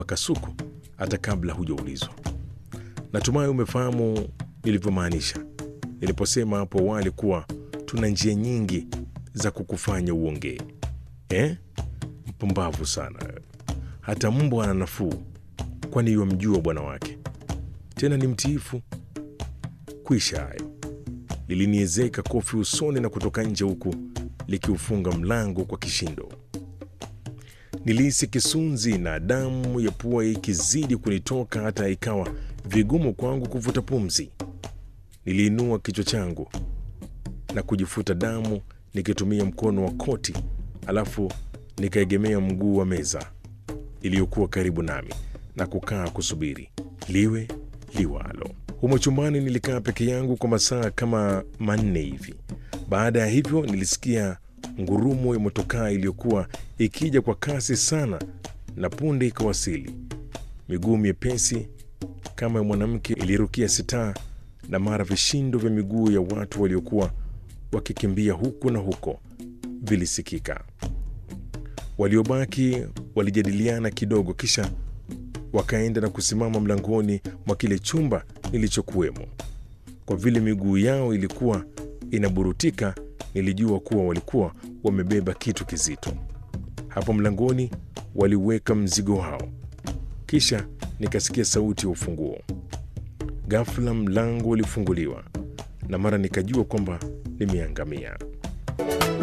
kasuku hata kabla hujaulizwa. Natumai umefahamu nilivyomaanisha niliposema hapo awali kuwa tuna njia nyingi za kukufanya uongee eh? Mpumbavu sana. Hata mbwa ana nafuu, kwani yamjua bwana wake, tena ni mtiifu. Kwisha hayo, liliniezeka kofi usoni na kutoka nje, huku likiufunga mlango kwa kishindo. Nilihisi kisunzi na damu ya pua ikizidi kunitoka hata ikawa vigumu kwangu kuvuta pumzi. Niliinua kichwa changu na kujifuta damu nikitumia mkono wa koti, alafu nikaegemea mguu wa meza iliyokuwa karibu nami na kukaa kusubiri liwe liwalo. Humo chumbani nilikaa peke yangu kwa masaa kama manne hivi. Baada ya hivyo, nilisikia ngurumo ya motokaa iliyokuwa ikija kwa kasi sana, na punde ikawasili. Miguu myepesi kama ya mwanamke ilirukia sitaa, na mara vishindo vya miguu ya watu waliokuwa wakikimbia huku na huko vilisikika. Waliobaki walijadiliana kidogo, kisha wakaenda na kusimama mlangoni mwa kile chumba nilichokuwemo. Kwa vile miguu yao ilikuwa inaburutika, nilijua kuwa walikuwa wamebeba kitu kizito. Hapo mlangoni waliweka mzigo wao, kisha nikasikia sauti ya ufunguo. Ghafla mlango ulifunguliwa na mara nikajua kwamba nimeangamia.